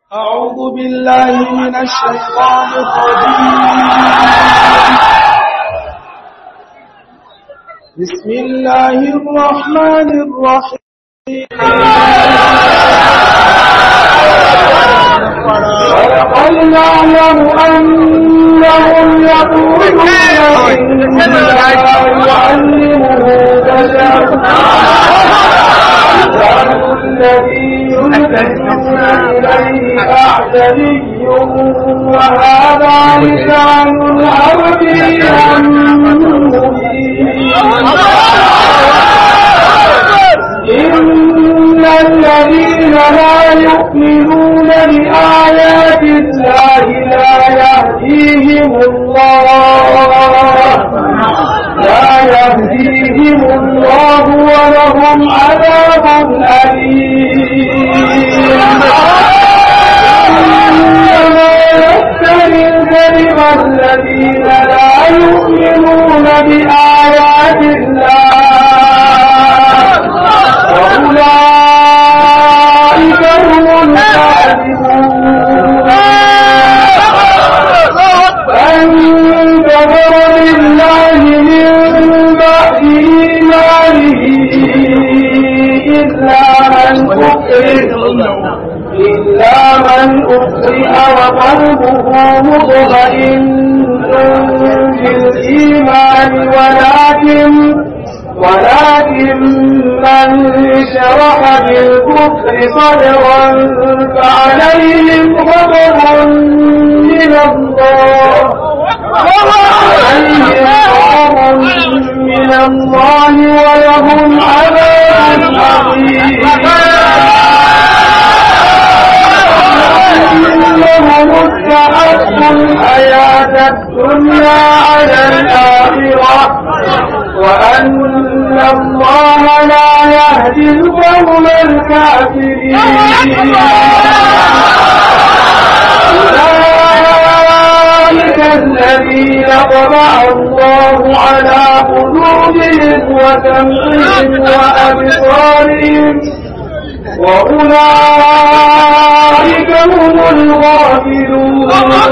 أعوذ بالله من الشيطان الرجيم بسم الله الرحمن الرحيم ولقد نعلم أنهم يقولون إنما يعلمه بشر الذي يلحدون إليه أعجمي وهذا لسان عربي إن الذين لا يؤمنون بآيات الله لا يهديهم الله لا يهديهم الله ولهم عذاب أليم إنما يفتري الكذب الذين لا يؤمنون بآيات الله وأولئك هم الكاذبون فانتظر لله من بعد إيمانه إلا من أكره إلا من أكره وقلبه مطمئن بالإيمان ولكن ولكن من شرح بالكفر صدرا فعليهم غضب من الله عليهم غضب من الله ولهم عذاب عظيم إنهم استحقوا الحياة الدنيا على الآخرة وأن الله لا يهدي القوم الكافرين أولئك الذين طبع الله على قلوبهم وسمعهم وأبصارهم وأولئك هم الغافلون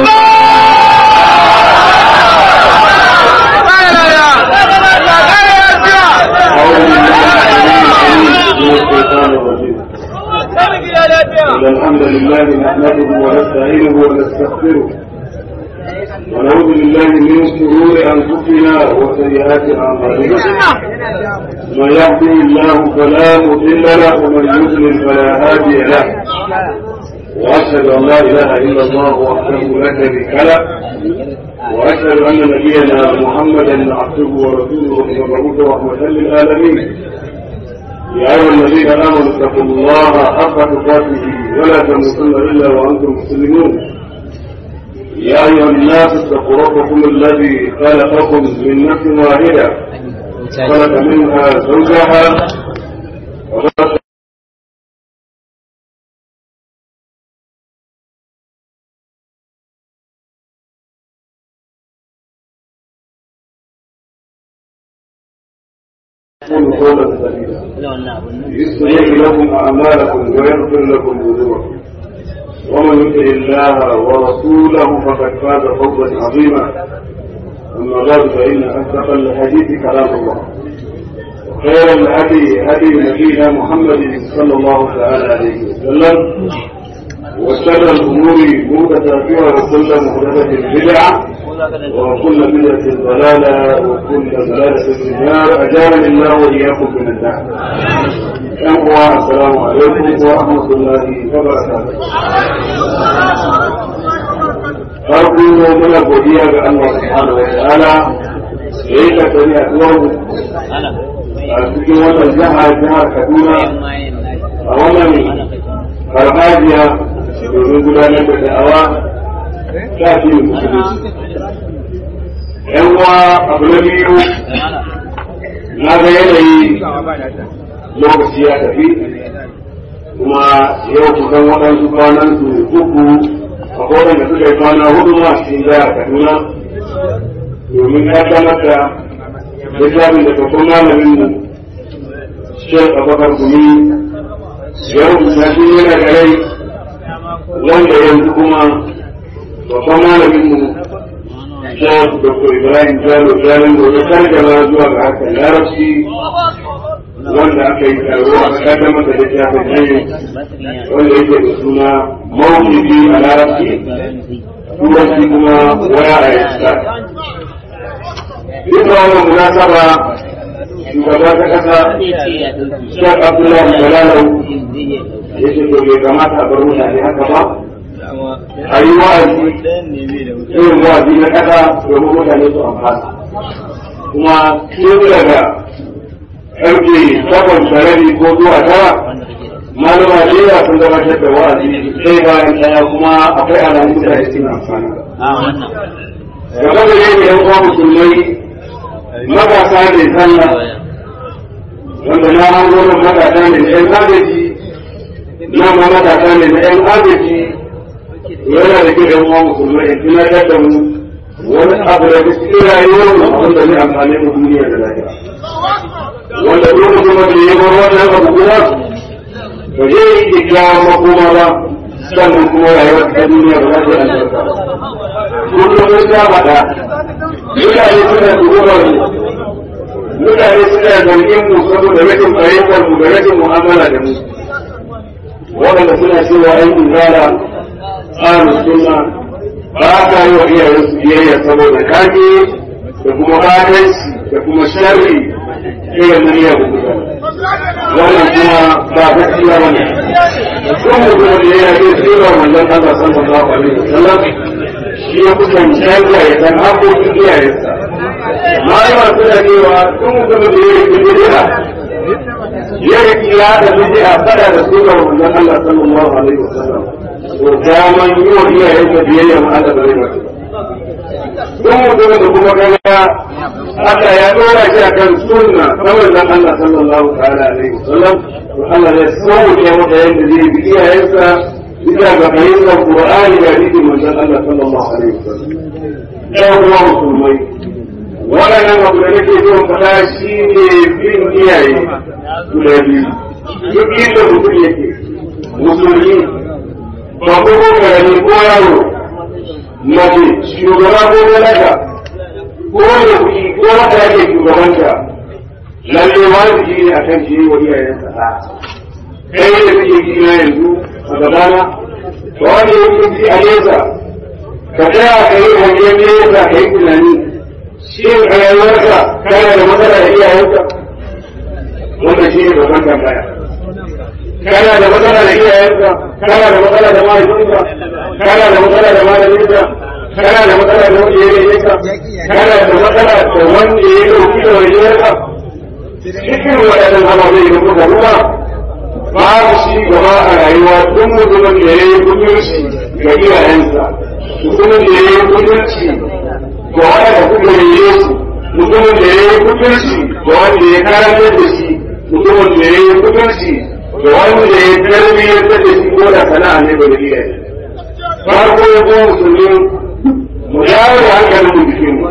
إن الحمد لله نحمده ونستعينه ونستغفره ونعوذ بالله من شرور أنفسنا وسيئات أعمالنا من يهده الله فلا مضل له ومن يضلل فلا هادي له وأشهد أن لا إله إلا الله وحده لا شريك له وأشهد أن نبينا محمدا عبده ورسوله المبعوث رحمة للعالمين يا أيها الذين آمنوا اتقوا الله حق تقاته ولا تموتن إلا وأنتم مسلمون يا أيها الناس اتقوا ربكم الذي خلقكم من نفس واحدة خلق منها زوجها وبث قولوا قولا سديدا يصلح لكم أعمالكم ويغفر لكم ذنوبكم ومن يطع الله ورسوله فقد فاز فوزا عظيما أما بعد فإن أصدق الحديث كلام الله وخير الهدي هدي نبينا محمد صلى الله تعالى عليه وسلم وشر الأمور محدثاتها وكل محدثة بدعة وكل بدعة ضلالة وكل ضلالة في النار أجارني الله وإياكم من النار. أخوة السلام عليكم ورحمة الله وبركاته. farko muna godiya ga Allah subhanahu wa ta'ala da ya kasari a tuwar a cikin wannan jiha jihar Kaduna a wannan farfajiya domin gudanar da da'awa ta fi musulunci. ‘Yan uwa abu na biyu na ga yanayi lokaci ya tafi kuma yau kusan waɗansu kwanan su uku a kowane da suka yi kwana hudu ma cikin jihar Kaduna domin ya kamata littafin da babban malamin mu Sheikh Abubakar Gumi ya rubuta shi yana da rai wanda yanzu kuma babban malaminmu Shaf Dr. Ibrahim Jalo Jalin gobe kargama zuwa ga harkar larabci wanda aka yi taro a kaddamar da littafin hanyar wanda yake da suna mawuki a larabci turanci kuma waya a yasta. Duk wannan munasaba shugaba ta kasa Shek Abdullahi Jalalau ya ce to bai kamata a bar mutane haka ba a yi wa'azi irin wa'azi na kasa domin mutane su amfana kuma tun daga karfe takwas da rabi ko zuwa tara malama da yawa sun gabatar da wa'azi sai bayan daya kuma akwai alamun mutane suna amfana gaba da yake yan uwa musulmai matasa ne sallah wanda na hango nan matasa ne na yan agaji na ma matasa ne na yan agaji yana da kyau yan uwa musulmai in tunatar da mu wani abu da cikin rayuwar mu wanda zai amfane mu duniya da lafiya wanda lokacin da ya bar wannan abu kuma ba zai yi kyakkyawan makoma ba sannan kuma rayuwar ta duniya ba za ta yi albarka kullum mun sha faɗa mutane suna tuhumar mu mutane suna zargin mu saboda rashin fahimtar mu da rashin mu'amala da mu waɗanda suna cewa ‘yan izala tsarin suna ba ka yi wa iyayensu biyayya saboda kage da kuma batanci da kuma sharri irin na iya bukuta wannan kuma ba gaskiya ba ne kun mutum da ya yi tsira manzon Allah sallallahu alaihi wasallam shi ya kusan canza ya san haƙoƙin iyayensa malama suna cewa kun mutum da ya yi bid'a ya yi kira da bid'a fada da sunan manzon Allah sallallahu alaihi wasallam to daman yi wa iyayensa biyayya ma Allah bare ba don mutum da kuma kaga Allah ya dora shi a kan sunna ta manzon Allah sallallahu ta'ala alaihi wasallam to Allah ya sauke masa yadda zai bi iyayensa bisa ga fahimtar Qur'ani da hadisin manzon Allah sallallahu alaihi wasallam ya kuma musulmai waɗannan abu da nake son faɗa shi ne bin iyaye guda biyu duk inda mutum yake musulmi ba ko karami ko yaro mace shugaba ko talaka ko da kuɗi ko wata yake shugabanta lalle wajibi ne a kan shi wa iyayensa a kai da kake ji na yanzu a gabana da wanda yake ji a nesa ka tsaya ka yi hangen nesa ka yi tunani shi a rayuwarka kana da matsala da iyayenka wanda shi ne babban tambaya kana da matsala da iyayenka kana da matsala da mahaifinka kana da matsala da malaminka kana da matsala da wanda ya rage ka kana da matsala da wanda ya dauki da wajiyarka cikin waɗannan ababai da kuka ruwa babu shi gaba a rayuwa duk mutumin da ya yi kuturci ga iyayensa mutumin da ya yi kuturci ga waɗanda kuka yi su mutumin da ya yi kuturci ga wanda ya karantar da shi mutumin da ya yi kuturci ga wanda ya tarbiyyar da shi ko da sana'a ne ba da iyaye farko ya kuma musulmi mu yawo da hankalin mu jikin mu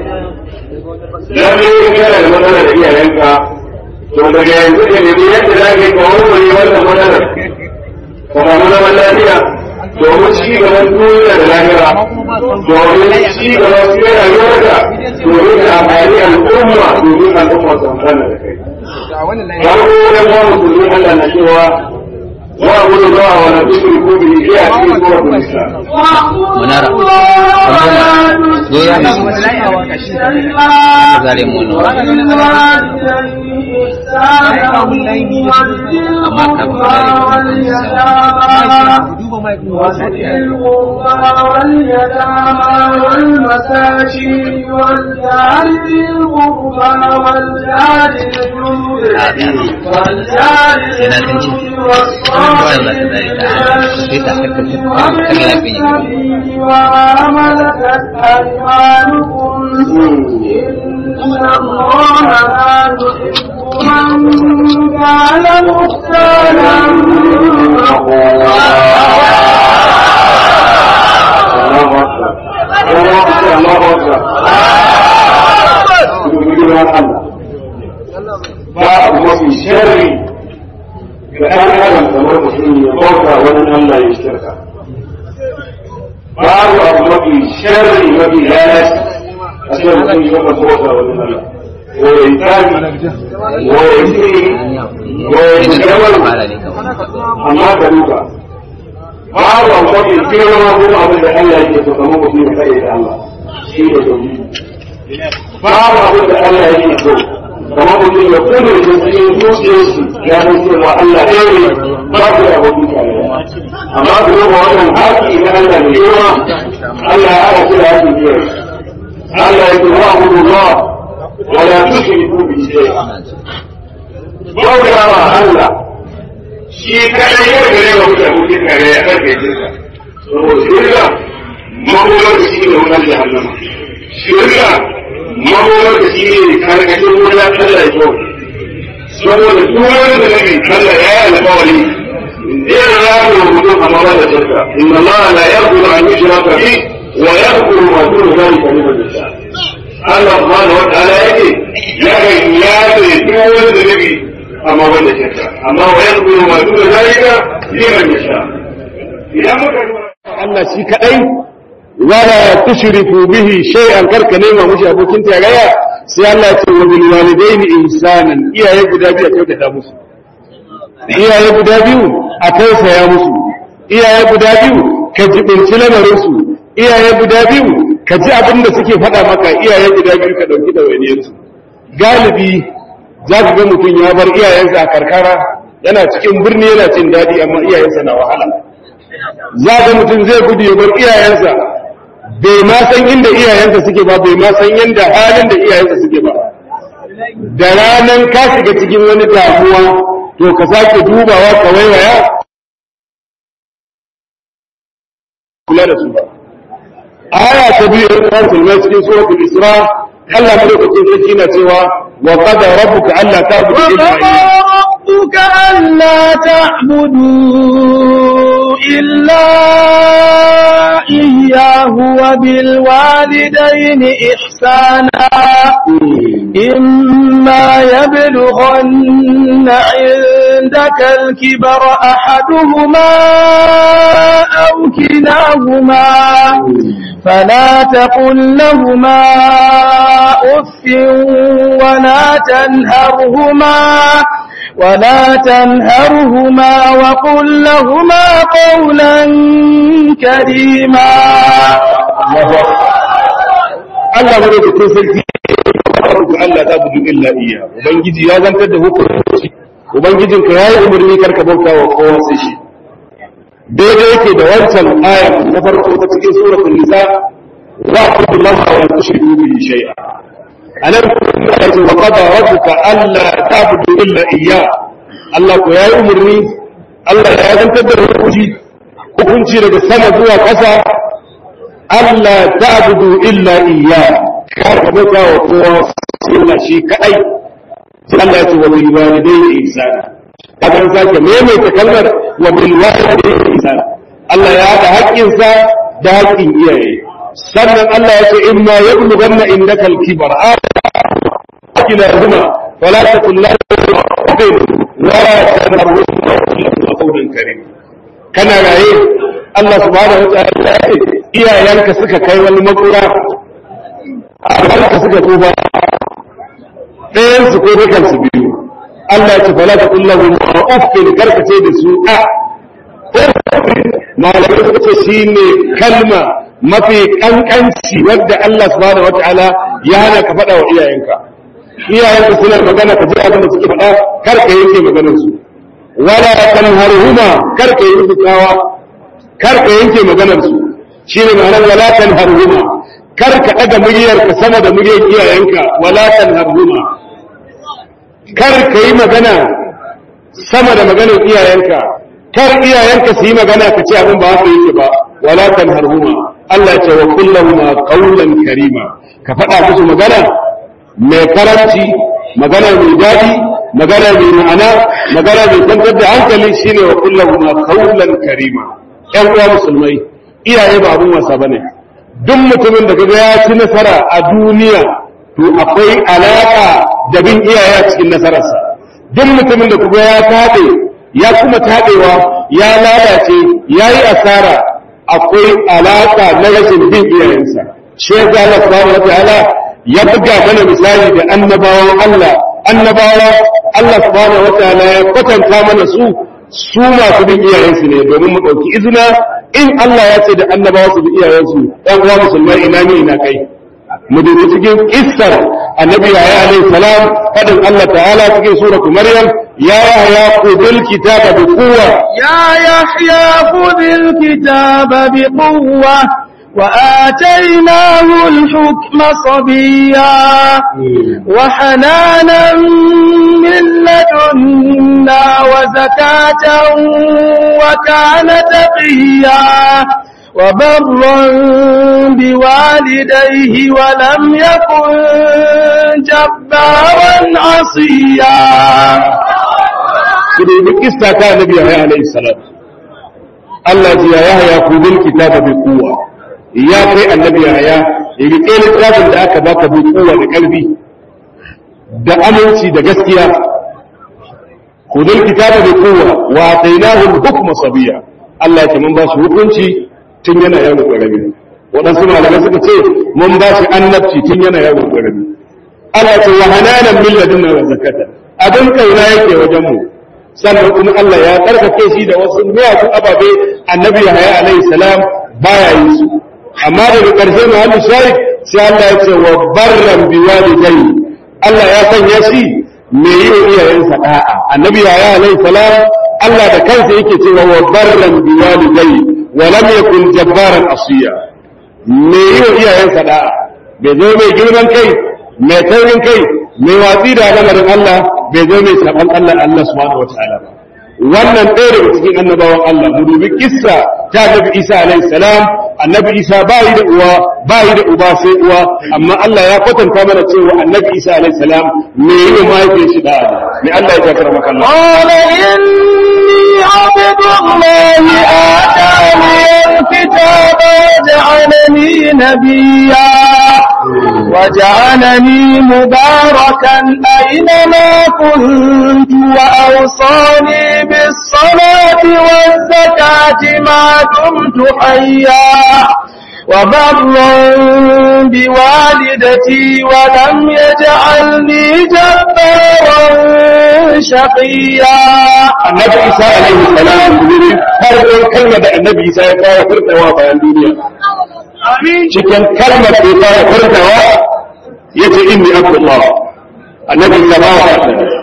lalle in kana da matsala da iyayenka to daga yanzu da ne yadda za ka yi kawo wani wannan matsalar ka samu zaman lafiya domin ci gaban duniya da lahira domin ci gaban fiye rayuwarka domin ka amfani al'umma domin al'umma su amfana da kai. Farko ya ba musulmi Allah na cewa واعبد الله ولا تشركوا به شيئا في سوره النساء. منارة goya ne zare mu amma وذي القربى واليتامى والمساكين والجار ذي القربى والجار الجنود والجار الجنود والصالحين وما ملكت أيمانكم إن الله لا يحب من كان مختالا الله أكبر الله أكبر ba abu mafi sharri ga ɗan adam kamar mutum ya bauta wani Allah ya shirka babu abu mafi sharri mafi lalaci a cikin mutum ya kan bauta wa Allah ko ya yi tari ko ya yi siri ko ya yi jawar amma ka duka babu abu mafi girma ko abin da Allah yake so kamar mutum ya kai da Allah shi ne tauhidi babu abin da Allah yake so kamar mutum ya kuma da cikin zuciyarsu ya san cewa Allah ɗaya ne ba ku da abokin tare amma ku yi wannan haƙi na Allah mai girma Allah ya haɗa ku da haƙin biyar Allah ya kuma abu Allah wala tushriku bi shay'a bauta ma Allah shi kadai ya gare wa mutum abokin tare ya karfe jinsa saboda shirka makomar da shi ne wannan jahannama shirka makomar da shi ne karkashin wuta Allah ya so saboda duk wani da nabi Allah ya yi alƙawari zai rabu mutum a mawar da shirka inna Allah la yaghfiru an yushraka bi wa yaghfiru ma duna dhalika liman yasha Allah subhanahu wa ta'ala yake ya ga ya ce duk wani da nabi a mawar da shirka amma wa yaghfiru ma duna dhalika liman yasha idan muka Allah shi kadai wala tushriku bihi shay'an karka nema mushi abokin tarayya sai Allah ya ce wa bil walidaini ihsanan iyaye guda biyu a kyautata musu iyaye guda biyu a tausaya musu iyaye guda biyu ka jibinci lamarin su iyaye guda biyu ka ji abin da suke faɗa maka iyaye guda biyu ka ɗauki ɗawainiyar su galibi za ka ga mutum ya bar iyayensa a karkara yana cikin birni yana cin daɗi amma iyayensa na wahala za ga mutum zai gudu ya bar iyayensa bai ma san inda iyayensa suke ba bai ma san yadda halin da iyayensa suke ba da ranan ka shiga cikin wani damuwa to ka sake dubawa ka waiwaya kula da su ba aya ta biyu ta musulmai cikin suratul isra Allah madaukakin sarki na cewa wa qada rabbuka alla ta'budu illa ربك ألا تعبدوا إلا إياه وبالوالدين إحسانا إما يبلغن عندك الكبر أحدهما أو كلاهما فلا تقل لهما أف ولا تنهرهما ولا تنهرهما وقل لهما قولا كريما Allah madaukakin sarki Allah ta budu illa iya ubangiji ya zantar da hukunci ubangijin ka yayi umarni karka bauta wa kowa sai shi daidai yake da wancan aya na farko ta cikin suratul nisa wa qulillahu wa la tushriku bihi shay'a anan ya ce wa qada rabbuka alla ta'budu illa iyya Allah ko yayi umarni Allah ya zantar da hukunci hukunci daga sama zuwa ƙasa Allah ta'budu illa iyya kar ka bauta wa kowa sai shi kadai sai Allah ya ce wa bil walidayni ihsana kadan sake maimaita kalmar wa bil walidayni ihsana Allah ya haɗa haƙƙinsa da haƙƙin iyaye sannan Allah ya ce in ma yablughanna indaka al-kibar akila huma fala taqul lahu wala tanharhuma qawlan karim kana raye Allah subhanahu wa ta'ala ya ce iyayenka suka kai wani makura a suka tuba ɗayan su ko dukan su biyu Allah ya ce fala taqul lahu uffin karkace da su a malamai suka ce shine kalma mafi kankanci wadda Allah subhanahu wataala ya hana ka faɗa wa iyayenka iyayenka suna magana ka ji abin da suke faɗa kar ka yanke maganar su wala tanharhuma kar ka yi musu tsawa kar ka yanke maganar su shine ma'anar wala tanharhuma kar ka ɗaga muryar ka sama da muryar iyayenka wala tanharhuma kar ka yi magana sama da maganar iyayenka kar iyayenka su yi magana ka ce abin ba haka yake ba wala tanharhuma Allah ya ce wa kullahuma qawlan karima ka faɗa musu magana mai karanci magana mai daɗi magana mai ma'ana magana mai kwantar da hankali shine wa kullahuma qawlan karima ƴan uwa musulmai iyaye ba abun wasa bane duk mutumin da kaga ya ci nasara a duniya to akwai alaka da bin iyaye a cikin nasararsa duk mutumin da kaga ya tabe ya kuma tabewa ya lalace ya yi asara akwai alaka na rashin bin iyayensa shi yasa Allah subhanahu wataala ya buga mana misali da annabawan Allah annabawa Allah subhanahu wataala ya kwatanta mana su su masu bin iyayensu ne domin mu ɗauki izina in Allah ya ce da annabawa su bi iyayensu ɗan uwa musulmai ina ne ina kai mu dubi cikin kissar annabi yahya alayhi salam fadin Allah ta'ala cikin suratu maryam ya yahya khudhil kitaba bi quwwa يا يحيى خذ الكتاب بقوة وآتيناه الحكم صبيا وحنانا من لدنا وزكاة وكان تقيا وبرا بوالديه ولم يكن جبارا عصيا ku dubi kissa ta annabi yahya alayhi salam Allah ya yahya khudhil kitaba bi quwwa ya kai annabi yahya rike littafin da aka baka bi quwwa da karfi da aminci da gaskiya khudhil kitaba bi quwwa wa atainahu al-hukma sabiya Allah ya ce mun ba shi hukunci tun yana yaro karami waɗansu malamai suka ce mun ba shi annabci tun yana yaro karami Allah ya ce wa hananan min ladunna wa zakata abin kauna yake wajen mu sannan kuma Allah ya karfafe shi da wasu miyagun ababe annabi Yahaya alaihi salam baya yin su amma daga ƙarshe Muhammad Shaikh sai Allah ya ce wa barran bi walidai Allah ya sanya shi me yi wa iyayensa da'a annabi Yahaya alaihi salam Allah da kansa yake cewa wa barran bi walidai wa lam yakun jabbaran asiya me yi wa iyayensa da'a bai zo mai girman kai mai taurin kai mai watsi da lamarin Allah bai zo mai saban Allah Allah subhanahu wataala ba wannan ɗaya daga cikin annabawan Allah mu dubi kissa ta Annabi Isa alaihi salam Annabi Isa ba yi da uwa ba yi da uba sai uwa amma Allah ya kwatanta mana cewa Annabi Isa alaihi salam me yi mahaifiyar shi da ne Allah ya jakar maka Allah قال إني عبد الله آتاني الكتاب وجعلني نبيا وجعلني مباركا أينما كنت وأوصاني بالصلاة والزكاة ما دمت حيا وبرا بوالدتي ولم يجعلني جبارا شقيا Annabi Isa alaihi salam ne farkon kalmar da Annabi Isa ya fara furtawa bayan duniya cikin kalmar da ya fara furtawa yace inni abdullah annabi Isa ba wa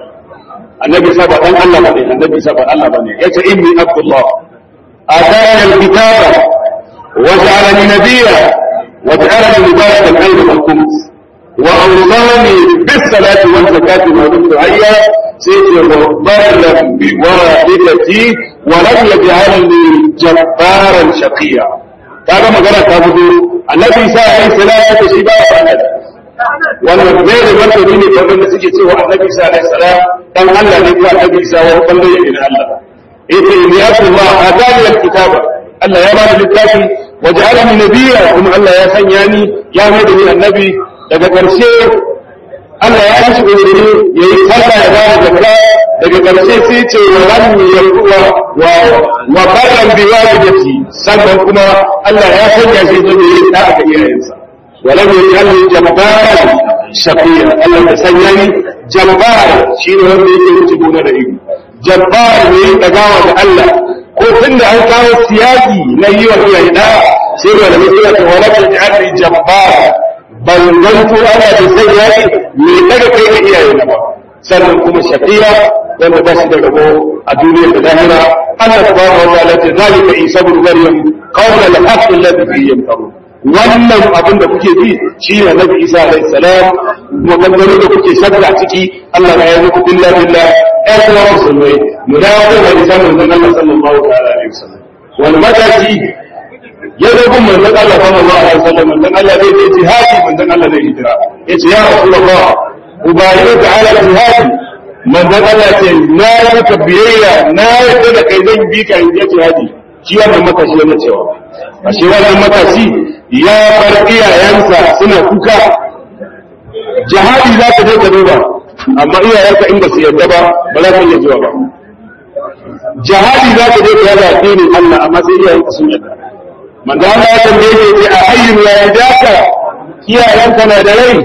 annabi Isa ba dan Allah bane annabi Isa ba Allah bane yace inni abdullah atani alkitaba wa ja'alani nabiyya wa ja'alani mubarakan ayyuha al-khums wa awsani bis salati wal zakati ma dumtu hayya sayti wa barra bi walidati wa lam yaj'alni jabbaran shaqiya kaga magana ta fito annabi Isa alaihi salam da shi ba ya wannan zai da martani ne kamar da suke cewa annabi Isa alaihi salam dan Allah ne ko annabi Isa wani bangare ne na Allah yace ni abdullah atani alkitaba Allah ya ba ni littafi waj'alani nabiyya kuma Allah ya sanya ni ya mai da ni annabi daga ƙarshe Allah ya shi umarni yayi sallah ya ba da zakka daga ƙarshe sai ce wa lam yakuwa wa wa barran bi walidati sannan kuma Allah ya sanya shi zo yayi da'a ga iyayensa ولم يجعلني جبارا شقيا الله تسنيني جبار شيء wanda yake wuce gona da ido jabbar ne dagawa da Allah ko tunda an kawo siyaki na yi wa iyaye da sai da mai suna ta wala ta ja'alni jabbar ban zanto ana da sai yaki me daga kai ga iyaye na ba sannan kuma shaqiya wanda ba shi da rabo a duniya da lahira Allah subhanahu wa ta'ala ta zalika isa ibn maryam qawla al-haqq alladhi fihi yamtarun wannan abin da kuke ji shi ne nabi isa alaihi salam maganganu da kuke shakka ciki Allah ya yi muku billa billa ɗan kuma musulmai mu dawo da hadisan manzon Allah sallallahu alaihi wasallam wani mataki ya zo gun manzon Allah sallallahu alaihi wasallam manzon Allah zai je jihadi manzon Allah zai hijira yace ya rasulullah ubayyuka ta'ala jihadi manzon Allah ce na yi maka biyayya na yarda da kai zan bi ka yi jihadi shi wannan matashi yana cewa ashe wannan matashi ya bar iyayensa suna kuka jihadi za ka je ka duba amma iyayenka in ba su yarda ba ba za ka iya zuwa ba jihadi za ka je ka yada addinin Allah amma sai iyayenka sun yarda manzo Allah ya tambaye shi ce a hayyun ya yadaka iyayenka na da rai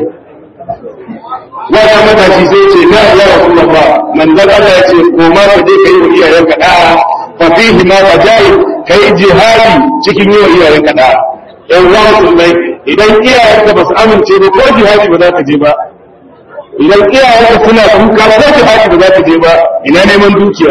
wata matashi sai ce na ya rasulullah manzo Allah ya ce ko ma ka je kai wa iyayenka da'a fa fihi ma wajai kai jihadi cikin yi wa iyayenka da'a yan uwa musulmai idan iyayenka ba su amince ba ko jihadi ba za ka je ba idan iyayenka suna kuka ko jihadi ba za ka je ba ina neman dukiya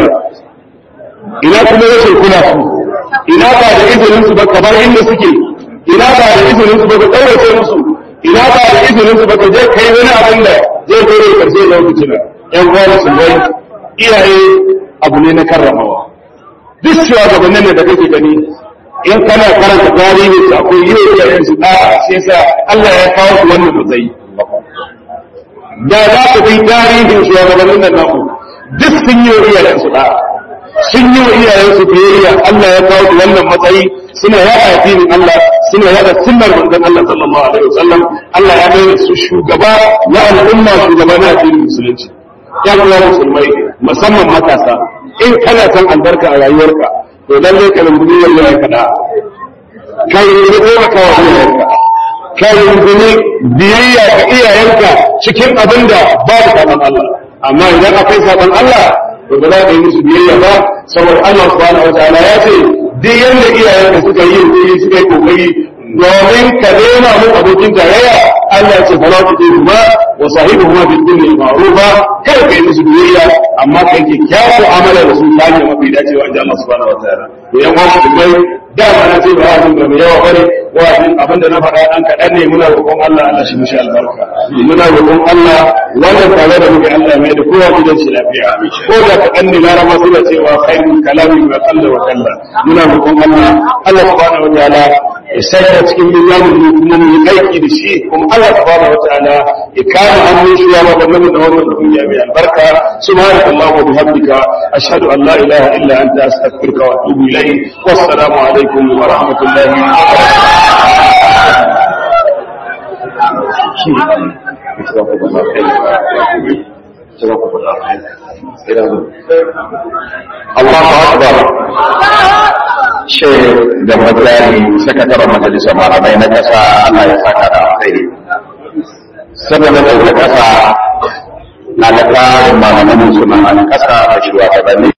ina kuma rashin kula su ina ba da izinin su ba kamar inda suke ina ba da izinin su ba ka kaurace musu ina ba da izinin su ba ka je kai wani abin da zai zo da karshe da wani fitina yan uwa musulmai iyaye abu ne na karramawa duk shugabannin da kake gani in kana karanta tarihi su akwai yi wa iyayen su da shi yasa Allah ya kawo su wannan matsayi da za ku bi tarihin shugabannin nan naku duk sun yi wa iyayen su da sun yi wa iyayensu biyayya Allah ya kawo wannan matsayi suna yada addinin Allah suna yada sunnar manzon Allah sallallahu alaihi wasallam Allah ya bayar su shugaba na al'umma shugaba na addinin musulunci ya kuma musulmai musamman matasa in kana son albarka a rayuwarka to lalle ka rungumi wallahi kada ka yi rubuta ka wa iyayenka ka rungumi biyayya ga iyayenka cikin abin da babu sabon Allah amma idan akwai sabon Allah to ba za ka yi musu biyayya ba saboda Allah subhanahu wa ta'ala ya ce duk yanda iyayenka suka yi yi suka yi kokari domin ka nema mu abokin tarayya Allah ya ce fala tu tibu ma wa sahibuhuma bil dunya ma'rufa kai kai musu biyayya amma kai ke kyawu amala da su ta hanyar mafi dacewa inda Allah subhanahu wa ta'ala to yan wasu dubai dama na ce ba abin da mai yawa bane wa'azin abin da na faɗa ɗan kaɗan ne muna roƙon Allah Allah shi mishi albarka muna roƙon Allah wannan tare da muke Allah mai da kowa gidan shi lafiya ko da kaɗan ne larama suna cewa khairul kalami wa qalla wa kalla muna roƙon Allah Allah subhanahu wa ta'ala ya sanya cikin mizanin mu kuma mu yi aiki da shi kuma Allah subhanahu wa ta'ala ya kare hannun shi ya ba mu da wannan duniya mai albarka subhanallahi wa bihamdika ashhadu an la ilaha illa anta astaghfiruka wa atubu ilayk wassalamu alaikum wa rahmatullahi wa Allahu Akbar shi da matsari sakataren majalisar malamai na kasa Allah ya saka da alkhairi saboda da kasa na da tsarin malaman suna na kasa da shugabanni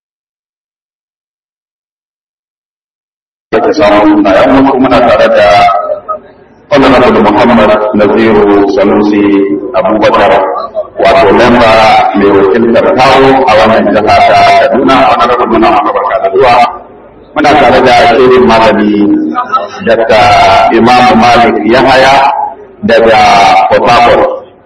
da ta samu na yan wasu muna tare da honorable muhammad naziru sanusi abubakar wato memba mai wakiltar kawo a wannan jiha ta kaduna honorable muna barka da zuwa muna tare da shehin malami daga imam malik yahaya daga port harcourt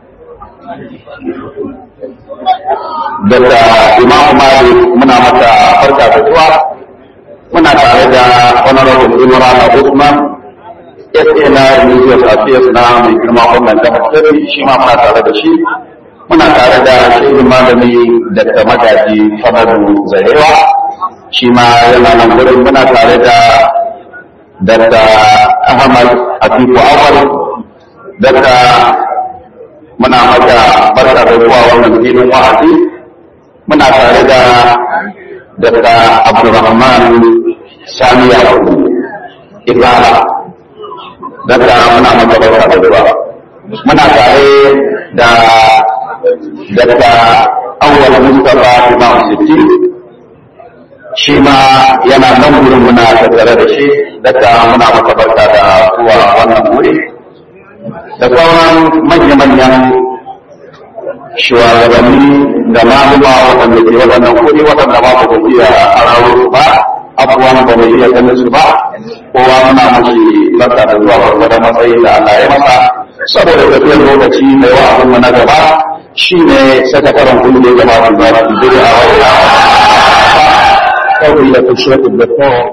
daga imam malik muna mata farka da zuwa muna tare da honorable imran usman SA na religious affairs na mai girma wannan jihar Kebbi shi ma muna tare da shi muna tare da shehin malami daga magaji Famadu Zarewa shi ma yana nan gurin muna tare da Dr. Ahmad Atiku Awal daga muna maka barka da zuwa wannan filin wa'azi muna tare da Dr. Abdulrahman Sani Yakubu Ibala daga muna maka barka da zuwa muna tare da Dr. Awal Mustapha Imam Sitti shi ma yana nan wurin muna tattare da shi daga muna maka barka da zuwa wannan wuri da sauran manya-manyan shugabanni da maluma waɗanda ke waɗannan kuɗi waɗanda ba ku iya hararo su ba abubuwan ba mu iya ganin su ba kowa muna mashi barka da zuwa gwargwadon matsayi da Allah ya masa saboda tafiyar lokaci mai wa'azin mu na gaba shine sakataren kungiyar jama'a da za su a wani kawai da kushe da